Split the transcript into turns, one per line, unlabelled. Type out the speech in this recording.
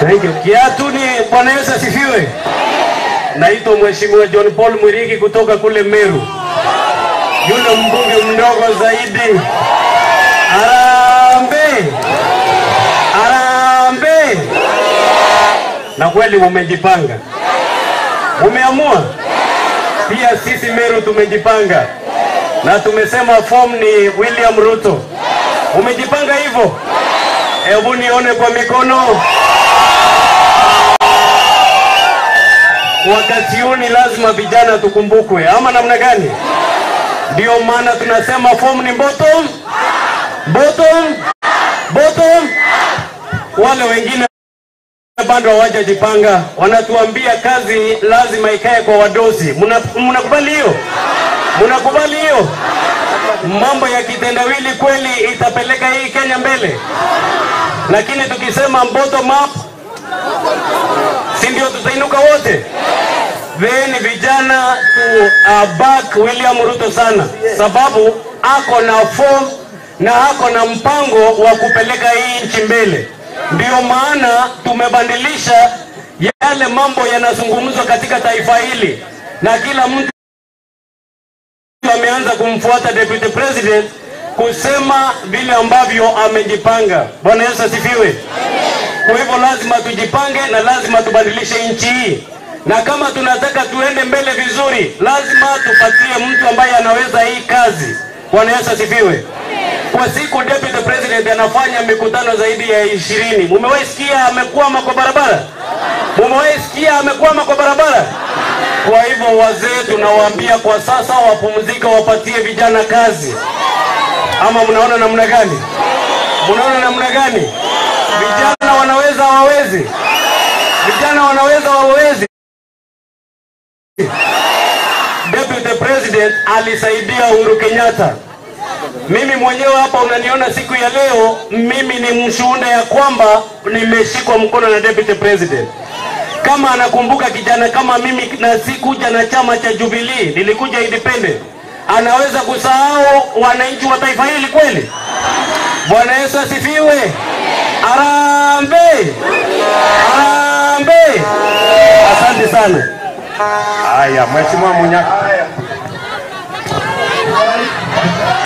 Thank you. Kiatu ni Bwana Yesu asifiwe. Naitwa Mheshimiwa John Paul Mwirigi kutoka kule Meru, yule mbunge mdogo zaidi. Arambe, arambe. Na kweli mumejipanga, mumeamua. Pia sisi Meru tumejipanga na tumesema form ni William Ruto. Umejipanga hivyo? Hebu nione kwa mikono. Wakati huu ni lazima vijana tukumbukwe, ama namna gani? Ndio maana tunasema form ni bottom, bottom, bottom. Wale wengine bado hawajajipanga, wanatuambia kazi lazima ikae kwa wadosi. Mna- Mnakubali hiyo? Mnakubali hiyo? Mambo ya kitendawili kweli itapeleka hii Kenya mbele, lakini tukisema bottom up, si ndio tutainuka wote? Then vijana tu uh, back William Ruto sana, sababu ako na form na ako na mpango wa kupeleka hii nchi mbele. Ndio maana tumebadilisha yale mambo yanazungumzwa katika taifa hili, na kila mtu ameanza kumfuata deputy president kusema vile ambavyo amejipanga. Bwana Yesu asifiwe. Kwa hivyo lazima tujipange na lazima tubadilishe nchi hii, na kama tunataka tuende mbele vizuri, lazima tupatie mtu ambaye anaweza hii kazi. Bwana Yesu asifiwe. Kwa siku deputy president anafanya mikutano zaidi ya ishirini. Mumewahi sikia amekwama kwa barabara? Mumewahi sikia amekwama kwa barabara? Kwa hivyo wazee tunawaambia kwa sasa wapumzike, wapatie vijana kazi. Ama mnaona namna gani? Mnaona namna gani? Vijana wanaweza hawawezi? Vijana wanaweza hawawezi? Deputy President alisaidia Uhuru Kenyatta. Mimi mwenyewe hapa unaniona siku ya leo, mimi ni mshuhuda ya kwamba nimeshikwa mkono na Deputy President. Kama anakumbuka kijana kama mimi, na sikuja na chama cha Jubilee, nilikuja independent, anaweza kusahau wananchi wa taifa hili kweli? Bwana Yesu asifiwe. Arambe, arambe. Asante sana.
Haya, Mheshimiwa Munyaka.